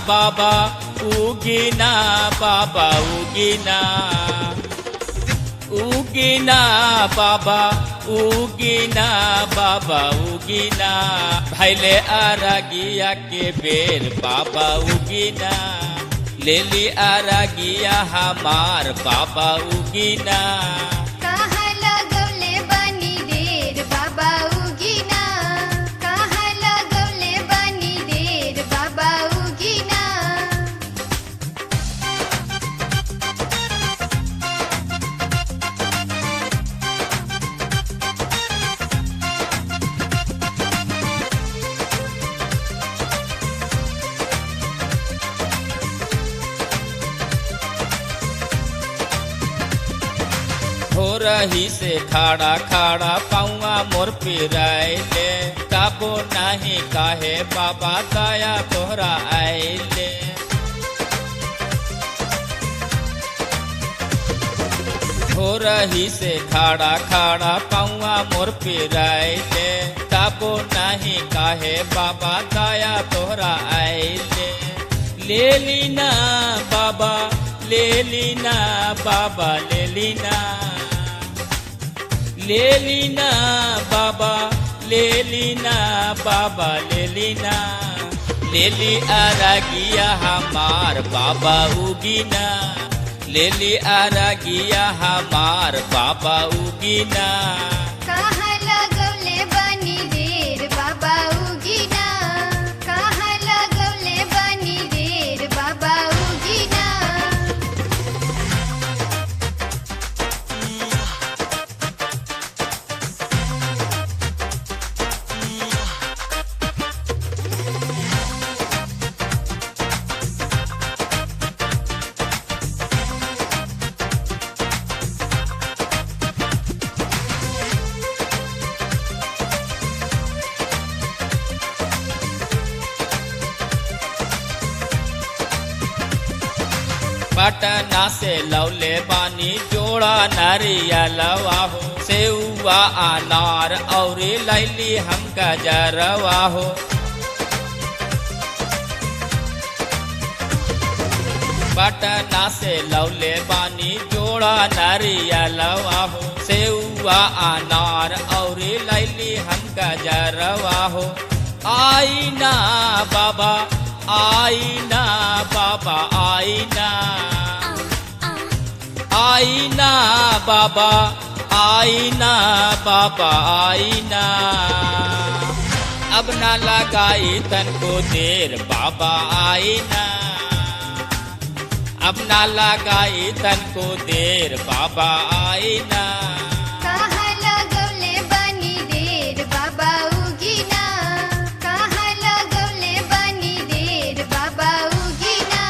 बाबा उगिना बाबा उगिना उगिना बाबा उगिना बाबा उगिना भैले आरागिया के बेर बाबा उगिना लेली आरागिया हमार बाबा उगिना कहाँ लगौले बानी देर बाबा उगिना कहाँ लगौले बानी देर बाबा उगिना हो रही से खाड़ा खाड़ा पाऊआ मोर पिराइले काबो नाही काहे बाबा दया तोहरा आइले हो रही से खाड़ा खाड़ा पाऊआ मोर पिराइले काबो नाही काहे बाबा दया तोहरा आइले ले लीना बाबा ले लीना बाबा ले लीना ले लीना बाबा ले लीना बाबा ले लीना ले ली आरागिया हमार बाबा उगिना ले ली आरागिया हमार बाबा उगिना कहाँ लगौले बानी देर बाबा उगिना कहाँ लगौले बानी देर बाबा उगिना पटना से लौले बानी जोड़ा नारियलवा हो सेउआ अनार और लैली हम गजरवा हो पटना से लौले बानी जोड़ा नारियलवा हो सेउआ अनार और लैली हम गजरवा हो आईना बाबा आईना बाबा आईना आईना बाबा आईना बाबा आईना अब ना लगाई तन को देर बाबा आईना अब ना लगाई तन को देर बाबा आईना कहाँ लगौले बानी देर बाबा उगिना कहाँ लगौले बानी देर बाबा उगिना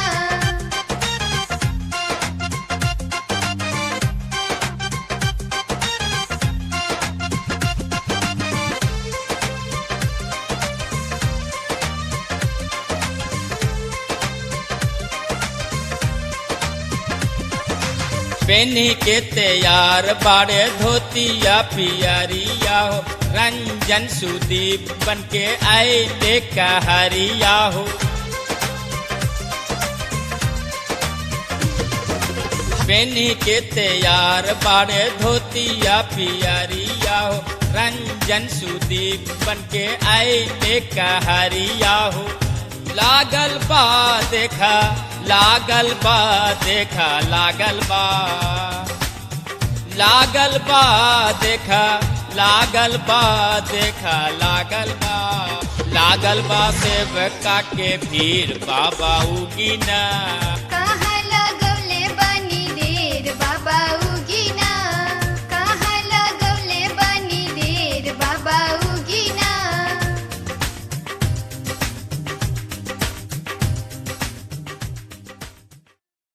पेनी के तैयार बाड़े धोतिया पियरिया हो रंजन सुदीप बन के आए ले कहरिया हो पेनी के तैयार बाड़े धोतिया पियरिया हो रंजन सुदीप बन के आए ले कहरिया हो लागल बा देखा लागल बा देखा लागल बा लागल बा देखा लागल बा देखा लागल बा लागल बा सेवका के भीड़ बाबा उगिना कहाँ